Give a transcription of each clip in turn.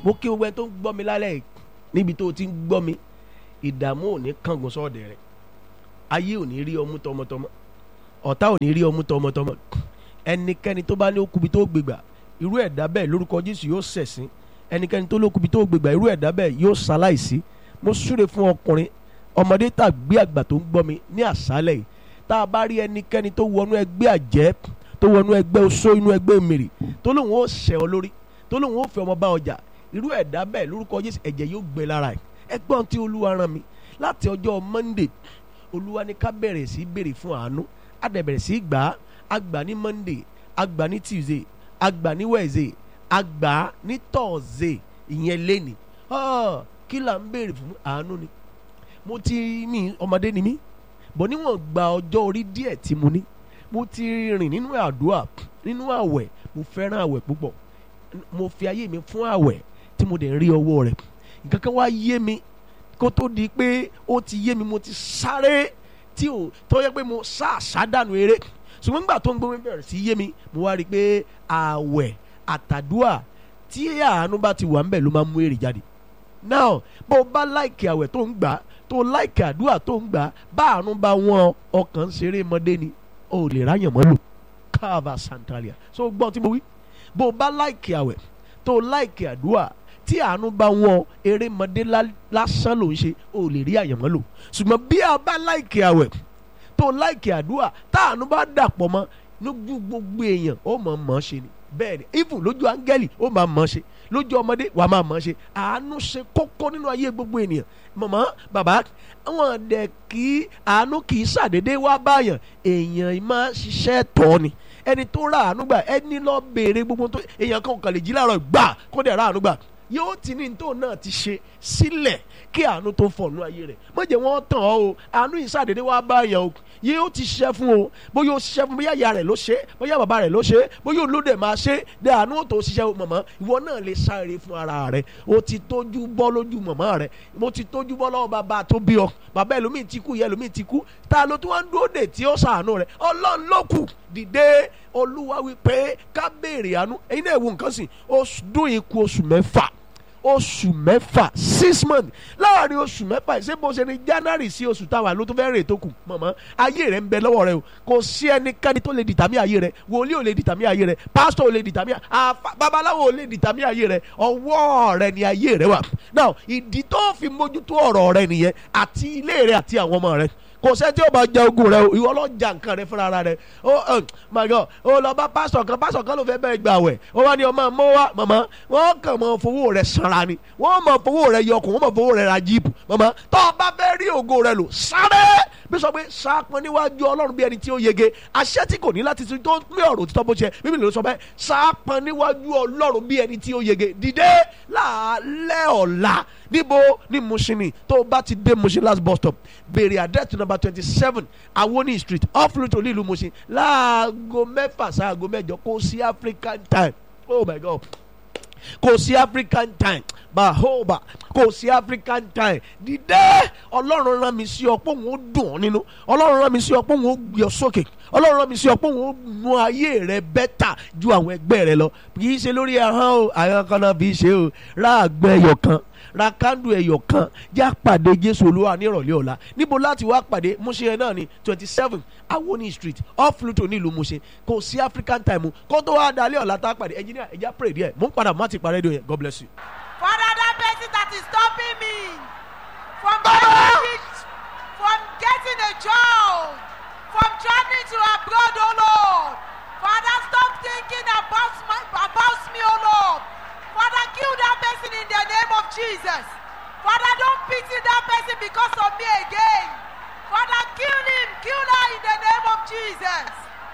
mo kí gbogbo ẹni tó ń gbọ́ mi lálẹ́ yìí níbi tó o ti ń gbọ́ mi ìdààmú ò ní kángun sọ́ọ̀dẹ̀ rẹ̀ ayé ò ní rí ọmú tọmọtọmọ ọ̀tá ò ní rí ọmú tọmọtọmọ ẹnikẹ́ni tó bá ní okubi tó gbégbà irú ẹ̀dá bẹ́ẹ̀ lórúkọ Jésù yóò ṣẹ̀sín ẹnikẹ́ni tó lókubi tó gbégbà irú ẹ̀dá bẹ́ẹ̀ yóò ṣaláìsí mo súre fún ọkùnrin ọmọdé tàbí àgbà tó ń gbọ́ mi ní àṣálẹ̀ yìí tá a bá rí ẹnikẹ́ni tó wọnú ẹgbẹ́ àjẹ́ tó wọnú ẹgbẹ́ oṣó inú ẹgbẹ́ mèrè tó lóun ó ṣẹ̀ ọ lórí tó lóun ó fẹ́ ọmọ bá ọjà irú ẹ̀dá bẹ́ẹ̀ lórúkọ Jésù ẹ̀jẹ̀ yóò gbẹ lára ẹ̀ ẹgbọ́n tí olúwa rán mi láti ọjọ́ Monday olúwa ní ká bẹ̀rẹ̀ sí béèrè fún àánú á dẹ̀ bẹ̀rẹ̀ sí gbà á á gbà ní Monday á gbà ní Tuesday á gbà ní Wednesday á gbà ní Thursday ìyẹn lẹ́nìí kí là ń béèrè fún àánú ni mo ti ní ọmọdé ni mí bọ̀ níwọ̀n gba ọjọ́ orí díẹ̀ tí mo ní mo ti rìn nínú àdúrà nínú àwẹ̀ mo fẹ́ràn àwẹ̀ púpọ̀ mo fi ayé mi fún àwẹ̀ tí mo dẹ̀ ń rí ọwọ́ rẹ̀ nǹkan kan wá yé mi kó tó di pé ó ti yé mi mo ti sáré tí ò tó yẹ pé mo sá àsádànù eré ṣùgbọ́n nígbà tó ń gbé mi bẹ̀rẹ̀ sí yé mi mo wá rí i pé àwẹ̀ àtàdúà tí àánú bá ti wà ń bẹ̀ ló máa mú èrè jáde now bó o bá láìkì àwẹ̀ tó ń gbà tó láìkì àdúrà tó ń gbà bá àánú bá wọn ọkàn ṣeré mọ́dé ni o ò lè ráyàn mọ́ lò káàbà santalia so gbọ́n tí mo wí bó o bá láìkì àwẹ̀ tó láìkì àdúrà tí àánú bá wọn eré mọ́dé lásán ló ń ṣe o ò lè rí àyànmọ́ lò ṣùgbọ́n bí a bá láìkì àwẹ̀ tó láìkì àdúrà tá àánú bá dàpọ̀ mọ́ lójú gbogbo èèyàn ó mọ̀ mọ́ ṣe ni bẹ́ẹ̀ ni even lójú áńgẹ́lì ó máa mọ̀ ṣe lójú ọmọdé wàá máa mọ̀ ṣe àánú ṣe kókó nínú ayé gbogbo ènìyàn mọ̀mọ́ bàbá wọn dẹ̀ kí àánú kì í ṣàdédé wá báyàn èèyàn máa ṣiṣẹ́ tọ́ ni ẹni tó ra àánú gbà ẹni lọ béèrè gbogbo tó èèyàn kan kàn lè jí láàárọ̀ gbà kó dẹ̀ ra àánú gbà yóò ti ní tó náà ti ṣe sílẹ̀ kí àánú tó fọ̀nù ayé rẹ̀ má jẹ́ wọ́n tàn ọ́ o àánú yìí ṣàdédé wá báyàn o yóò ti ṣiṣẹ́ fún o bóyá o ṣiṣẹ́ fún bóyá ìyá rẹ̀ ló ṣe bóyá bàbá rẹ̀ ló ṣe bóyá olóde máa ṣe dé àánú tó ṣiṣẹ́ o mọ̀mọ́ ìwọ náà lè sáré fún ara rẹ̀ o ti tójú bọ́ lójú mọ̀mọ́ rẹ̀ mo ti tójú bọ́ lọ́wọ́ bàbá tó bí ọ bàbá ẹlòmíì ti kú ìyá ẹlòmíì ti kú ta ló tún wá ń dúró dè tí ó ṣàánú rẹ̀ ọlọ́run ló kù dìde olúwa wípé ká béèrè àánú ẹ̀yin náà ewu nǹkan sìn oṣù dún ikú oṣù mẹ́fà oṣù mẹ́fà six months láàrin oṣù mẹ́fà ṣé bó ṣe ní january sí oṣù táwa ló tó fẹ́ rè tó kù mọ̀mọ́ ayé rẹ̀ ń bẹ lọ́wọ́ rẹ o kò sí ẹnikẹ́ni tó lè dìtàmí ayé rẹ wòlíì ò lè dìtàmí ayé rẹ pásítọ̀ ò lè dìtàmí àfa babaláwo ò lè dìtàmí ayé rẹ ọwọ́ rẹ ni ayé rẹ wà now ìdí tó fi mójútó ọ̀rọ̀ rẹ nìyẹn àti ilé rẹ àti àwọn ọmọ rẹ kò sẹ́ tí ó bá jẹ ogun rẹ o ìwọ lọ ja nǹkan rẹ fúnra rẹ o my God o lọ bá pásítọ̀ kan pásítọ̀ kan ló fẹ́ bẹ́ẹ̀ gbà wẹ̀ o wá ní ọmọ mọ́ wá mọ̀mọ́ wọ́n kàn mọ́ fowó rẹ sanra ni wọ́n mọ̀ fowó rẹ yọkùn wọ́n mọ̀ fowó rẹ ra jíìpù mọ̀mọ́ tó o bá fẹ́ rí ògo rẹ lò sáré bí sọ pé sápọn níwájú ọlọ́run bí ẹni tí ó yege àṣẹ tí kò ní láti tún tó lé ọ̀rọ̀ òtítọ́ bó ṣe bíbélì ló sọ bẹ́ẹ̀ sápọn níwájú ọlọ́run bí ẹni tí ó yege dìde láàlẹ́ ọ̀la níbo ní Mushin tó o bá ti dé Mushin last bus stop béèrè àdẹ́tù number twenty seven Awoni street off route olú ìlú Mushin láago mẹ́fà sáago mẹ́jọ kò sí African time oh my God kò sí African time bahoba kò sí African time dìde ọlọ́run rán mi sí ọ pé òun ó dùn ọ́ nínú ọlọ́run rán mi sí ọ pé òun ó gbé ọ sókè ọlọ́run rán mi sí ọ pé òun ó mú ayé rẹ bẹ́tà ju àwọn ẹgbẹ́ rẹ lọ kì í ṣe lórí ahọ́n o àwọn kan náà fi ṣe o ráàgbẹ́ ẹyọ kan ra kándù ẹyọ kan já pàdé jésù olúwa ní ìrọ̀lẹ́ ọ̀la níbo láti wá pàdé Mushin yẹn náà ní twenty seven Awoni street off Luton nílùú Mushin kò sí African time kó tó wá dalẹ́ ọ̀la tá a pàdé engineer ẹ̀já pray díẹ̀ mò ń padà má ti parẹ́ dùn yẹn God bless you. Father, that person that is stopping me from getting, from getting a job, from traveling to abroad, oh Lord. Father, stop thinking about, my, about me, oh Lord. Father, kill that person in the name of Jesus. Father, don't pity that person because of me again. Father, kill him, kill her in the name of Jesus.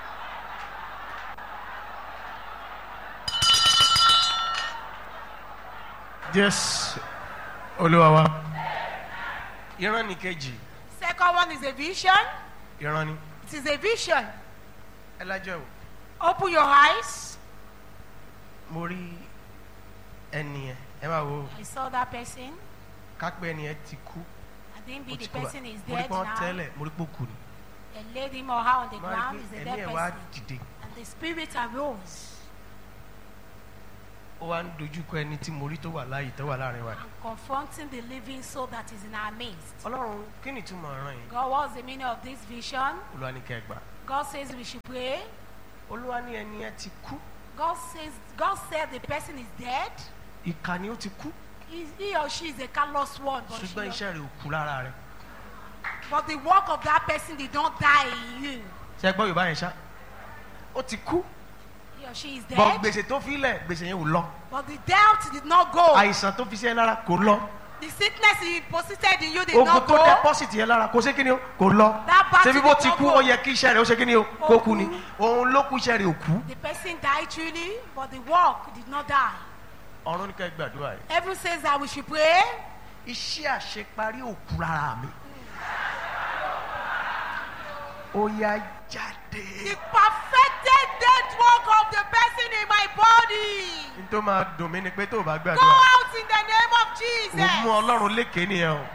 Yes, olúwa wa. ìran ni kejì Second one is a vision. ìran ni It is a vision. ẹ lájọ o Open your eyes. mo rí ẹni yẹn ẹ máa wo I saw that person. kápẹ́ ẹni yẹn ti kú I think ó be ti the kú bá- person is mo rí dead pé wọ́n now. tẹ́lẹ̀ mo rí pé ó kú ni They laid him or her on the Mo rí ground. pé Is a ẹ̀mí dead ẹ̀ wá person. dìde And the spirit arose. ó wá ń dojúkọ ẹni tí mo rí tó wà láàyè tó wà láàrin wa. and confronting the living soul that is in our midst. ọlọ́run kí ni ìtumọ̀ ọ̀ràn yìí. God, what's the meaning of this vision? olúwa ní kẹ́ ẹ gbà. God says we should pray. olúwa ní ẹni ẹ ti kú God says God said the person is dead. ìkà ni ó ti kú He, he or she is a callous one, but, ṣùgbọ́n she, iṣẹ́ rẹ̀ ò kú lára rẹ̀. but the work of that person did not die in you. ṣe gbọ́ yorùbá yẹn ṣá ó ti kú He or she is bọ́ dead, gbèsè tó fi lẹ̀ gbèsè yẹn ò lọ but the debt did not go. àìsàn tó fi sí ẹ lára kò lọ The sickness he deposited in you did ogun not tó go. deposit yẹn lára kò ṣe kí ni o kò lọ That battle ṣebí bó did ti not kú go. ó yẹ kí iṣẹ́ rẹ̀ ó ṣe kí ni o kó Ó kú ni kú. òun ló kú iṣẹ́ rẹ̀ ò kú. The person died truly, but the work did not die. ọ̀run ní ká ẹ gbàdúrà yìí. Heaven says that we should pray. iṣẹ́ àṣeparí ò kú lára mi. ó yá jáde. The perfected death work of the person in my body. n tó máa dùn mí ni pé tó o bá Go gbàdúrà out in the name of ò mú Jesus. ọlọ́run lékè nìyẹn o.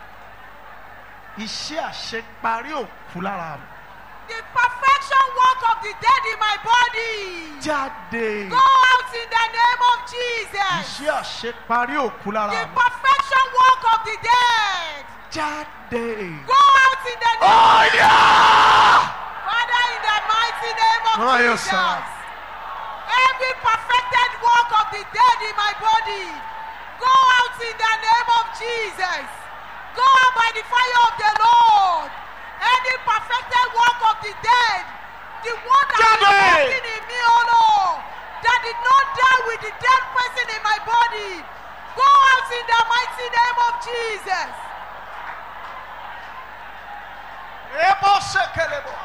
iṣẹ́ àṣeparí ò kú lára mi. The perfection work of the dead in my body. jáde. Go out in the name of Jesus. iṣẹ́ àṣeparí ò kú lára The mi. perfection work of the dead. jáde. Go out in the name ọ̀yà. Father, in the mighty name of Mama, yes, Jesus. sir. Every perfected work of the dead in my body, go out in the name of Jesus. Go out by the fire of the Lord. Any perfected work of the dead, the one that is Jáde. working in me, oh Lord, that did not die with the dead person in my body, go out in the mighty name of Jesus. ebo sekelebo.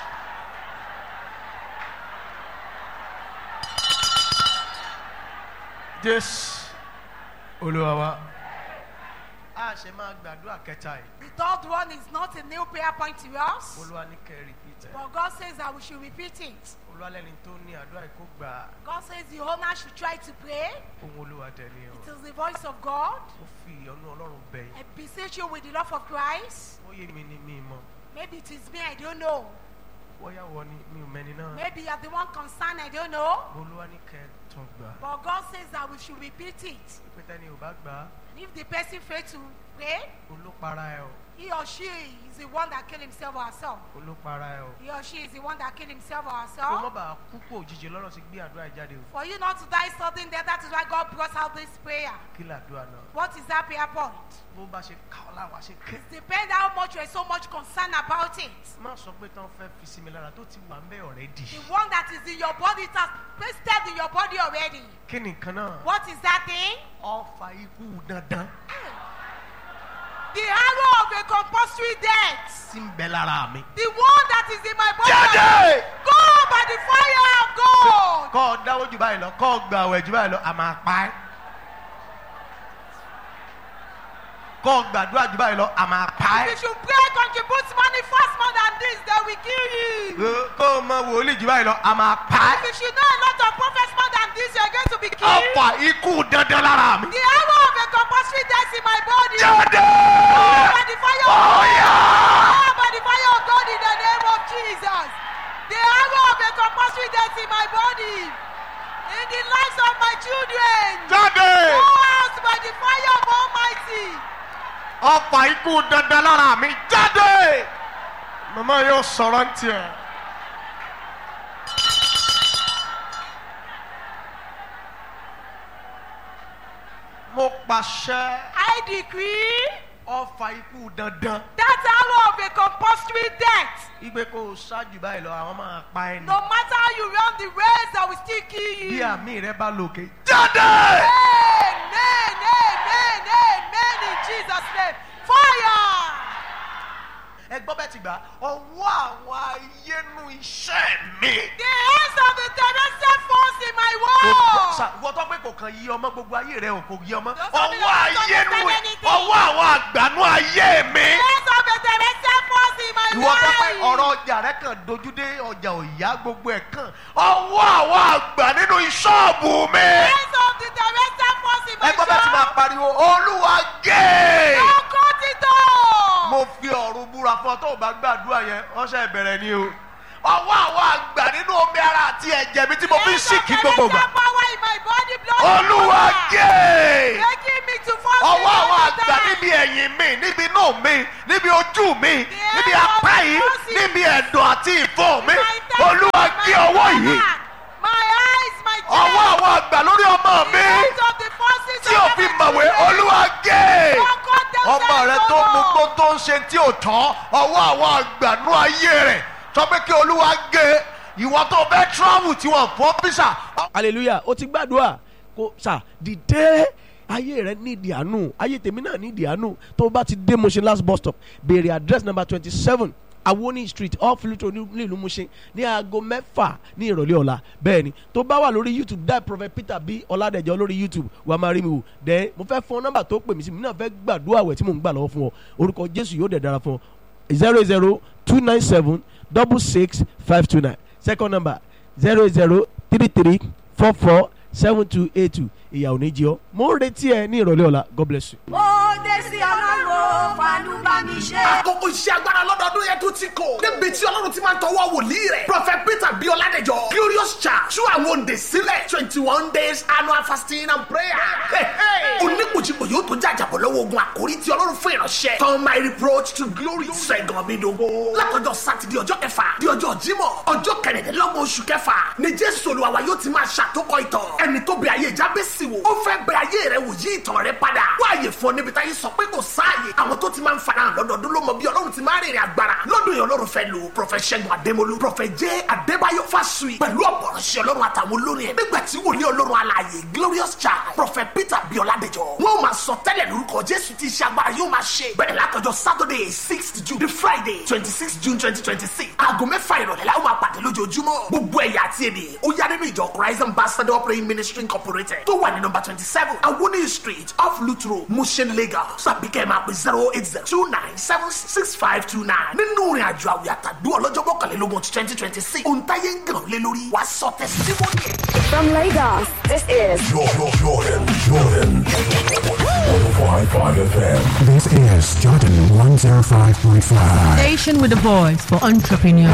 jésù olúwa wa. a ṣe máa gbàdúrà kẹta yìí. The third one is not a new prayer point to us, olúwa ní kẹ́ ẹ repeat ẹ̀. but God says that we should repeat it. olúwa lẹ́ni tó ní àdúrà yìí kó gbà á. God says the owner should try to pray. ohun olúwa dẹ̀ ni o. It is the voice of God. ó fi ìyọ́nú ọlọ́run bẹ̀ yín. I beseech you with the love of Christ. ó yé mi ní mi mọ̀. Maybe it is me, I don't know. bóyá wọ ni mi ò mẹ́ni náà. Maybe you are the one concerned, I don't know. olúwa ní kẹ́ ẹ tún gbà á. But God says that we should repeat it. pé tẹ́ni ò bá gbà á And if the person fails to pray, olópara ẹ o. he or she is the one that killed himself or herself. olópara ẹ o. He or she is the one that killed himself or kó má herself. bàa kú pò òjijì lọ́rọ̀ ti gbé àdúrà yìí jáde o. For you not to die sudden death, that is why God brought out this prayer. kí làdúrà náà. What is that prayer point? bó bá ṣe ká ọ láwa ṣe ké. Depends how much you are so much concerned about it. má sọ pé tán fẹ́ fi sinmi lára tó ti wà ń bẹ́ ọ̀rẹ́ dì. The one that is in your body, it has pasted in your body already. kí ni nǹkan náà. What is that thing? ọfà ikú dandan The arrow of a compulsory death. tí ń bẹ lára mi. The one that is in my body. jáde. Go by the fire of God. kọ́ ọ dáwọ́ jù báyìí lọ kọ́ ọ gbà ọ̀wẹ̀ jù báyìí lọ a máa pa ẹ́. kọ́ ọ gbàdúrà jù báyìí lọ a máa pa If ẹ́. you should pray, contribute money fast more than this, they will kill you. Ẹ, kọ́ ọ mọ wòlíì jù báyìí lọ a máa pa If ẹ́. you should know a lot of prophets more than this, you are going to be killed. ọfà ikú dandan lára mi. The arrow of a compulsory death in my body. jáde. By the fire of God. ọ̀yà. By the fire of God in the name of Jesus. The arrow of a compulsory death in my body. In the lives of my children. jáde. Go out by the fire of Almighty. ọfà ikú dandan lára mi jáde. màmá yóò sọ̀rọ̀ ń tiẹ̀. mo pàṣẹ I decree ọfà ikú dandan. that arrow of a compulsory death. igbe kò ṣáájú báyìí lọ àwọn máa pa ẹ ní. No matter how you run the race, I will still kill bí you. àmì rẹ bá lòkè. jáde. Amen, amen, amen in Jesus' name. Fire! ẹ gbọ́ bẹ́ẹ̀ ti gbà ọwọ́ àwọn ayénu iṣẹ́ mi. The hands of the terrestrial force in my Kò- world. sa- wọ́n tọ́ pé kò kàn yí ọmọ gbogbo ayé rẹ ò kò yí ọmọ. Those of you ọwọ́ that don't ayénu understand anything. ọwọ́ àwọn àgbànú ayé mi. The hands of the terrestrial force in my ìwọ tọ́ pé life. ọ̀rọ̀ ọjà rẹ kàn dojú dé ọjà òyà gbogbo ẹ̀ kàn. ọwọ́ àwọn àgbà nínú ìṣọ́ọ̀bù mi. The hands of the terrestrial force in my ẹ gbọ́ bẹ́ẹ̀ ti máa shop. pariwo olúwa gé. Don't cut it off. mo fi ọ̀run búra fún ọ tó o bá gbàdúrà yẹn ọ̀sẹ̀ ìbẹ̀rẹ̀ ni o. ọwọ́ àwọn àgbà nínú omi ara àti ẹ̀jẹ̀ mi tí mo fi ń The hands of sìnkì gbogbo gbà. terrestrial power in my body, blood olúwa gé Making me to fall ọwọ́ àwọn into àgbà that. níbi ẹ̀yìn mi níbi inú mi níbi ojú mi níbi apá yìí níbi ẹ̀dọ̀ àti ìfọ́ mi My temple, olúwa my gé ọwọ́ yìí stomach, My eyes, my chest. ọwọ́ àwọn àgbà lórí ọmọ mi Out of the forces tí of ò fi heaven mọ̀wé today. olúwa gé Don't cut them ọmọ down rẹ no tó mú more. gbó tó ń ṣe tí ò tán ọwọ́ àwọn àgbà nú ayé rẹ̀ sọ pé kí olúwa gé ìwọ tó fẹ́ travel tí wọ́n fọ́ písà hallelujah o ti gbàdúrà kò sà dìde ayé rẹ nídìí àánú ayé tèmi náà nídìí àánú tó bá ti dé Mushin last bus stop béèrè address number twenty seven awoni street off Lutro ní nílùú Mushin ní aago mẹ́fà ní ìrọ̀lẹ́ ọ̀la bẹ́ẹ̀ ni tó bá wà lórí youtube dá prophet peter bí ọ̀làdẹ̀jọ́ lórí youtube wàá máa rí mi wò dẹ́ mo fẹ́ fún ọ nọ́mbà tó pè mí sí mi náà fẹ́ gbàdúrà wẹ̀ tí mò ń gbà lọ́wọ́ fún ọ orúkọ jésù yóò dẹ̀ dára fún ọ zero zero two nine seven double six five two nine second number zero zero three three four four seven two eight two ìyàwó ní jí ọ mo ń retí ẹ ní ìrọ̀lẹ́ ọ̀la god bless you. ó dé sí ọlọ́run fanú bá mi ṣe. àkókò iṣẹ́ agbára lọ́dọọdún yẹn tó ti kò. níbi tí ọlọ́run ti máa ń tọwọ́ wòlíì rẹ̀. prophet peter bí ọládẹjọ glorious church tú àwọn òǹdè sílẹ̀ twenty one days annual fasting and prayer. oníkùjìkù yóò tó jàjàbọ̀ lọ́wọ́ ogun àkórí tí ọlọ́run fún ìránṣẹ́. turn my reproach to glory. sẹ́gun mi dogo. látọjọ́ sátidé ọjọ́ kẹfà di ọjọ́ jímọ̀ ọjọ́ kẹrìndínlọ́gbọ̀n oṣù kẹfà ni jésù olúwa wa yóò ti máa ṣàtòkọ ìtàn. ẹni tó bẹ ayé jábẹ́sì wò. ó fẹ́ bẹ ayé rẹ wò yí ìtàn rẹ padà. wáyé fún ọ níbi táyé sọ pé kò sáàyè. àwọn tó ti máa ń farahàn lọ́dọọdún ló mọ bí ọlọ́run ti máa rìnrìn agbára. lọ́dún yẹn ọlọ́run fẹ́ lu prọfẹ̀ ṣẹ́gun adémolú prọfẹ̀ jẹ́ adébáyọ̀ fásùyì pẹ̀lú ọ̀pọ̀rọ̀ṣẹ́ ọlọ́run àtàwọn olórin ẹ̀. nígbà tí wòlíì ọlọ́run alààyè glorious child prọfẹ̀ peter bíọ́ládẹjọ. wọ́n máa sọ tẹ́lẹ̀ lórúkọ jésù tí iṣẹ́ agbára yóò máa ṣe. bẹ̀rẹ̀ látọjọ́ saturday sixth june the friday twenty six june twenty twenty six. aago mẹ́fà ìrọ̀lẹ́ la ó máa pàdé lójoojúmọ́. gbogbo ẹ̀yà àti èdè ó yá nínú ìjọ christ ambassador praying ministry incorporated tó wà ní nọmba twenty seven awoni street off lutro mushin lagos tàbí kẹ́ ẹ̀ máa pè zero eight zero two nine seven six five two nine nínú ìrìn àjò àwìn àtàdú ọlọ́jọ́ mọ́kànlélógún twenty twenty six ohun táyé ń gàn lé lórí wàá sọ tẹsítímọ́nì ẹ̀. From Lagos, this is Jordan, Jordan, Jordan. 105.5 FM. This is Jordan 105.5. Station with a voice for entrepreneurs.